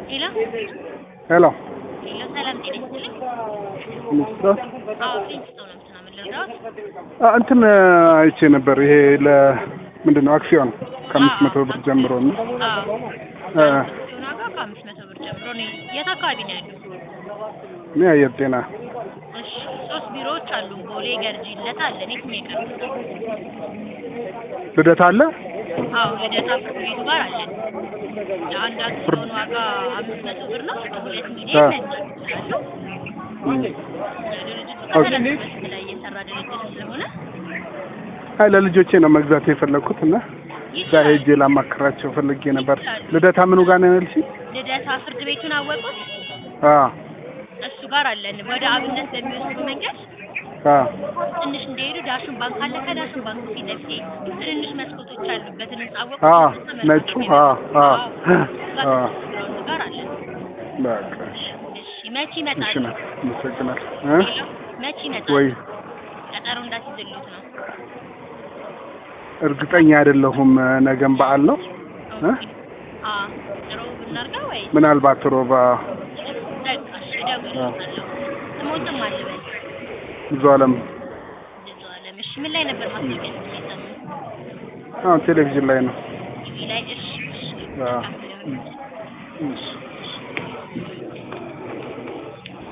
ሄሎ ሄሎ ሄሎ፣ ሰላም ጤና ይስጥልኝ። ምስራት አዎ ፊንስቶን ነው ምናምን ልርዳዎት? እንትን አይቼ ነበር። ይሄ ለምንድን ነው አክሲዮን ከአምስት መቶ ብር ጀምሮ ነው። አዎ እ አክሲዮን ዋጋ ከአምስት መቶ ብር ጀምሮ ነው። የት አካባቢ ነው ያሉት? እኔ አየር ጤና እሺ ሶስት ቢሮዎች አሉ። ቦሌ፣ ገርጂ፣ ልደታ አለን። የትኛው ይቀርቡት? ልደት አለ። አዎ ልደታ ፍርድ ቤቱ ጋር አለን። የአንድ አክሲዮን ዋጋ አምስት መቶ ብር ነው። ሁለት ሚሊዮን ነጻ ስላለው ድርጅቱ ከተለያዩ መስክ ላይ እየሰራ ድርጅት ስለሆነ አይ ለልጆቼ ነው መግዛት የፈለግኩት እና እዛ ይችላል። ሄጄ ላማክራቸው ፈልጌ ነበር። ልደታ ምኑ ጋር ነው ያልሽኝ? ልደታ ፍርድ ቤቱን አወቁት? አ እሱ ጋር አለን። ወደ አብነት በሚወስዱ መንገድ አ ትንሽ እንደሄዱ ዳሽን ባንክ አለ። ከዳሽን ባንክ ፊት ለፊት ትንንሽ መስኮቶች ያሉበትን ህንጻ አወቁት? አ ተመልካች ነጩ ቤት አ አ አዎ፣ አ ግራውንድ ጋር አለን። በቃ እሺ እሺ መቼ እሺ ይመጣሉ? ነው አመሰግናለሁ። እ ሄሎ መቼ ይመጣሉ? ወይ ቀጠሮ እንዳትይዝሉት ነው። እርግጠኛ አይደለሁም። ነገም በዓል ነው እ አ ጥሩ ብናርጋ ወይ ምናልባት ሮባ በቃ እሺ እደውልልዎታለሁ። ስሞትም አልበል ብዙ አለም ብዙ አለም። እሺ ምን ላይ ነበር ማስታወቂያ ሲሰሙ? አሁን ቴሌቪዥን ላይ ነው። ቲቪ ላይ። እሺ እሺ አ መልካም ይሁን። እሺ